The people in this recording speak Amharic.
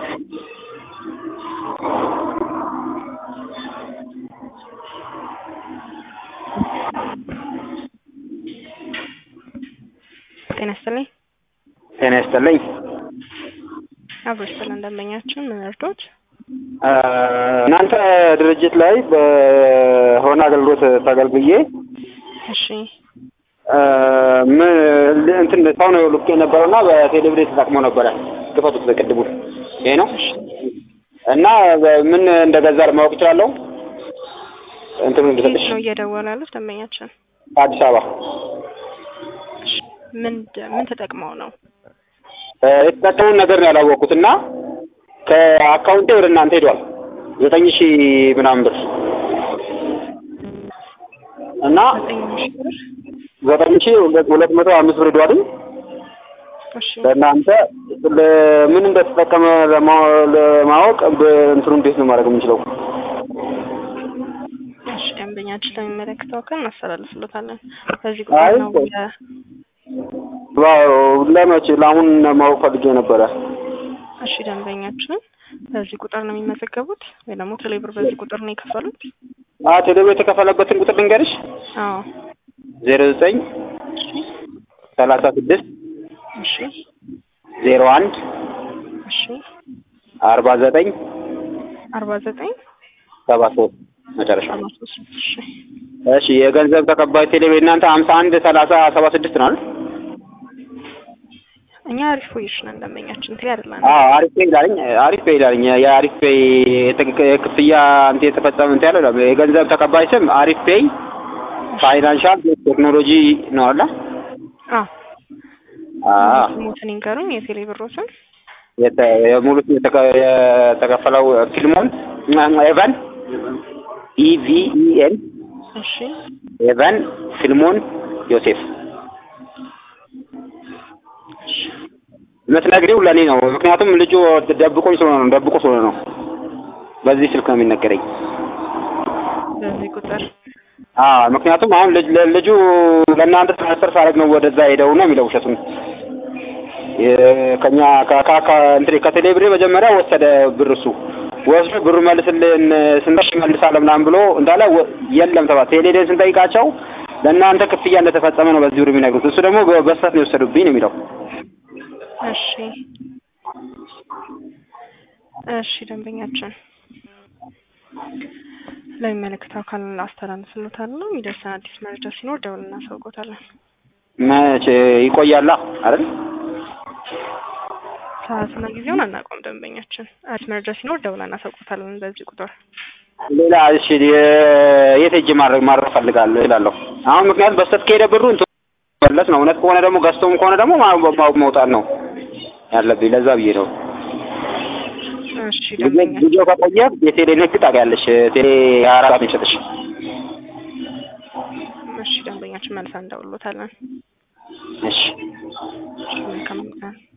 ጤና ይስጥልኝ። ጤና ይስጥልኝ። አብሮ ይስጥልን ደንበኛችን ምን እርዶት? እናንተ ድርጅት ላይ በሆነ አገልግሎት ተገልግዬ እሺ ምን እንትን ሰው ነው ልኬ የነበረውና በቴሌብሬ ተጠቅሞ ነበረ። ክፈቱት በቅድሙ ይሄ ነው እና ምን እንደገዛ ለማወቅ እችላለሁ? እንትኑ የት እንድሰጥሽ ነው እየደወሉ ያሉት ደንበኛችን? አዲስ አበባ እሺ ምን ምን ተጠቅመው ነው? የተጠቀሙን ነገር ነው ያላወቅኩት እና ከአካውንቴ ወደ እናንተ ሄዷል ዘጠኝ ሺህ ምናምን ብር እና ዘጠኝ ሺህ ብር ዘጠኝ ሺህ ሁለት መቶ አምስት ብር ሄዷል። እሺ ለእናንተ ምን እንደተጠቀመ ለማ- ለማወቅ እንትኑ እንዴት ነው ማድረግ የምንችለው? እሺ ደንበኛችን ለሚመለከተው አካል እናስተላልፍሎታለን። በዚህ አይ ቁጥር ነው ቆይ። የ- ዋው ለመቼ ለአሁን ማወቅ ፈልጌ ነበረ። እሺ ደንበኛችን በዚህ ቁጥር ነው የሚመዘገቡት ወይ ደግሞ ቴሌብር በዚህ ቁጥር ነው የከፈሉት? አ ቴሌብር የተከፈለበትን ቁጥር ልንገርሽ አዎ ዜሮ ዘጠኝ ሰላሳ ስድስት እሺ ዜሮ አንድ እሺ አርባ ዘጠኝ አርባ ዘጠኝ ሰባ ሶስት መጨረሻ ሰባ ሶስት እሺ እሺ የገንዘብ ተቀባይ ቴሌብር እናንተ ሀምሳ አንድ ሰላሳ ሰባ ስድስት ነው አይደል? እኛ አሪፍ ፖዚሽን ነን ደንበኛችን ትሪ አይደለም አዎ አሪፍ ፔይ ይላልኝ አሪፍ ፔይ ይላልኝ የአሪፍ ፔይ የትክ- የክፍያ እንትን የተፈጸመ እንትን ያለው ይላል። የገንዘብ ተቀባይ ስም አሪፍ ፔይ ፋይናንሻል ቴክኖሎጂ ነው አለ አዎ አዎ ስሙትን ይንገሩኝ የቴሌ ብሮትን የተ- የሙሉ ስም የተከ- የተከፈለው ፊልሞን ኤቨን ኢቪኢኤን እሺ ኤቨን ፊልሞን ዮሴፍ የምትነግሪው ለእኔ ነው። ምክንያቱም ልጁ ደብቆኝ ስለሆነ ነው ደብቆ ስለሆነ ነው። በዚህ ስልክ ነው የሚነገረኝ። በዚህ ቁጥር አዎ ምክንያቱም አሁን ልጅ ልጁ ለእናንተ ትራንስፈር ሳደርግ ነው ወደዛ ሄደው ነው የሚለው ውሸቱን። የ- ከኛ ከ- ከ- ከ- እንትን ከቴሌብሬ መጀመሪያ ወሰደ ብር እሱ ወስዶ ብሩ መልስልን ስንጠሽ መልሳለ ምናምን ብሎ እንዳለ ወ- የለም ተባ ቴሌዴን ስንጠይቃቸው ለእናንተ ክፍያ እንደተፈጸመ ነው በዚህ ብር የሚነግሩት። እሱ ደግሞ በ- በስህተት ነው የወሰዱብኝ ነው የሚለው። እሺ እሺ ደንበኛችን ለሚመለከተው አካል አስተላልፍሎታለሁ። የሚደርሰን አዲስ መረጃ ሲኖር ደውል እናሳውቆታለን። መቼ ይቆያላ አይደል? ሰዓትና ጊዜውን አናውቀውም። ደንበኛችን አዲስ መረጃ ሲኖር ደውል እናሳውቆታለን። በዚህ ቁጥር ሌላ እሺ የ- የት ሄጄ ማድረግ ማድረግ ፈልጋለሁ እላለሁ። አሁን ምክንያቱም በስህተት ከሄደ ብሩ እንትን መለስ ነው። እውነት ከሆነ ደግሞ ገዝቶም ከሆነ ደግሞ ማ- ማ- መውጣት ነው ያለብኝ። ለዛ ብዬ ነው። እሺ ደንበኛችን ጊዜው ከቆየ የቴሌ ንግድ ታውቂያለሽ። ቴሌ ሀያ አራት ሰዓት ነው የሚሰጥሽ። እሺ ደንበኛችን መልሳ እንደውሎታለን። እሺ መልካም ቀን